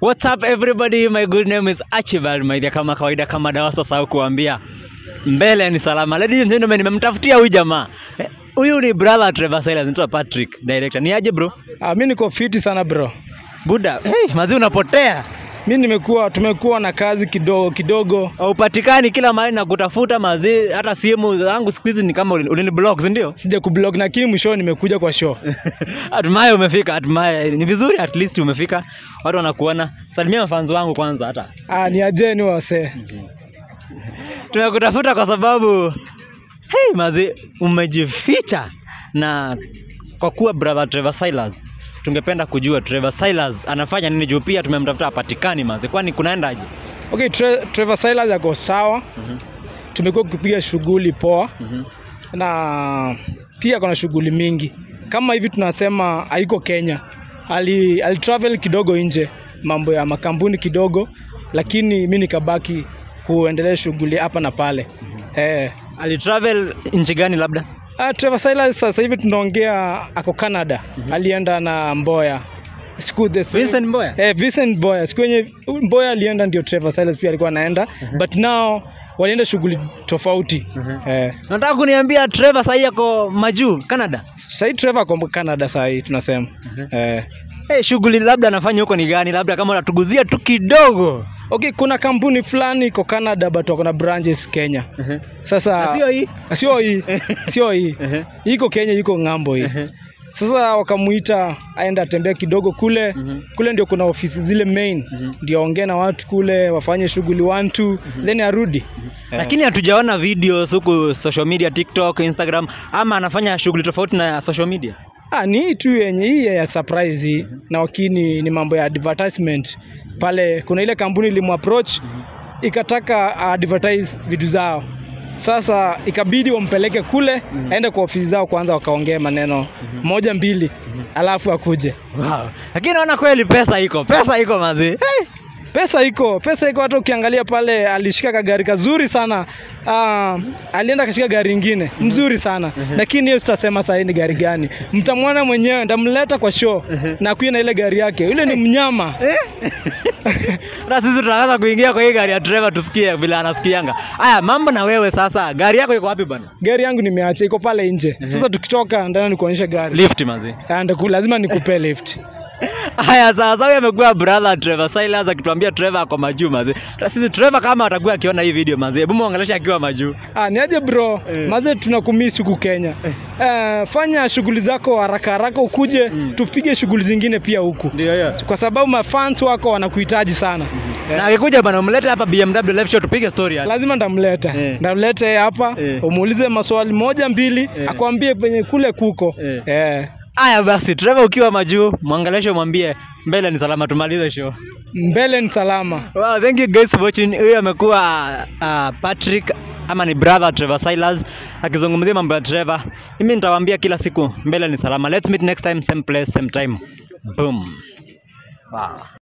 What's up everybody? My good name is Archibald Maidha, kama kawaida, kama dawa sasa kuambia mbele ni salama. Ladies and gentlemen, nimemtafutia huyu jamaa Eh, huyu ni brother Trevor Silas, anaitwa Patrick director. Ni aje bro? Ah, mi niko fiti sana bro. Buda, hey, mazi unapotea Mi nimekuwa tumekuwa na kazi kidogo kidogo. haupatikani kila mahali na kutafuta mazi, hata simu zangu siku hizi ni kama ulini ulini block, si ndio? Sija kublog lakini mwisho nimekuja kwa show. hatimaye umefika, hatimaye ni vizuri, at least umefika, watu wanakuona. Salimia mafans wangu kwanza hata Ah, ni ajeni wase. tunakutafuta kwa sababu hey, mazi umejificha na kwa kuwa brother Trevor Silas tungependa kujua Trevor Silas anafanya nini juu pia tumemtafuta hapatikani mazi kwani kunaendaje Okay, Tre Trevor Silas yako sawa. Tumekuwa kupiga shughuli poa na pia kuna shughuli mingi. Kama hivi tunasema haiko Kenya. Ali, ali travel kidogo nje mambo ya makampuni kidogo lakini mi nikabaki kuendelea shughuli hapa na pale. Eh. alitravel nchi gani labda Uh, Trevor Silas sasa hivi tunaongea ako Canada. Alienda na Mboya. Siku the Vincent Mboya Eh, Vincent Mboya. Siku yenye Mboya alienda ndio Trevor Silas pia alikuwa anaenda. But now walienda shughuli tofauti. Eh, nataka kuniambia Trevor sahii yako majuu Canada sasa hivi Trevor ako Canada sasa hivi tunasema. Eh. hey, shughuli labda anafanya huko ni gani labda kama unatuguzia tu kidogo Okay, kuna kampuni fulani iko Canada but wako na branches Kenya. Sasa Na sio hii sio hii. Sio hii. Iko Kenya, iko ng'ambo hii. Sasa wakamuita aende atembea kidogo kule kule, ndio kuna ofisi zile main, ndio aongee na watu kule, wafanye shughuli one two, then arudi. lakini hatujaona videos huku social media TikTok, Instagram ama anafanya shughuli tofauti na social media Ah, ni hii tu yenye hii ya surprise hii, na wakini ni mambo ya advertisement pale. Kuna ile kampuni ilimapproach ikataka advertise vitu zao, sasa ikabidi wampeleke kule aende kwa ofisi zao kwanza, wakaongea maneno moja mbili, alafu akuje. wow. lakini naona kweli pesa iko pesa iko mazi hey. Pesa iko, pesa iko. Hata ukiangalia pale, alishika kagari kazuri sana. Ah, alienda akashika gari ingine mzuri sana, lakini hiyo sitasema sahii ni gari gani. Mtamwona mwenyewe, ndamleta kwa show na kuya na ile gari yake. Yule ni mnyama. hata sisi tunaweza kuingia kwa hii gari ya Trevor tusikie vile anasikianga haya mambo na wewe sasa gari yako iko wapi bwana Gari yangu nimeacha iko pale nje. Sasa tukitoka ndana nikuonyesha gari. lift mazi Ah, ndaku- lazima nikupe lift. haya sasa huyu amekuwa brother Trevor Silas akituambia Trevor ako majuu mazi hata sisi Trevor kama atakuwa akiona hii video mazi hebu muongeleshe akiwa majuu Ah, ni aje bro? Eh. Maze tunakumisi huku Kenya. Eh, fanya shughuli zako haraka haraka ukuje tupige shughuli zingine pia huku. ndio hiyo Kwa sababu mafans wako wanakuhitaji sana. Eh. na akikuja bwana umlete hapa BMW live show tupige story hapa lazima ndamleta Eh. ndamleta yeye hapa Eh. umuulize maswali moja mbili Eh. akwambie penye kule kuko Eh. Eh. haya basi Trevor ukiwa majuu mwangeleshe mwambie mbele ni salama tumalize show mbele ni salama Wow, thank you guys for watching. Huyu amekuwa uh, Patrick ama ni brother Trevor Silas akizungumzia mambo ya Trevor. Mimi nitawaambia kila siku mbele ni salama. Let's meet next time same place same time. Boom. Wow.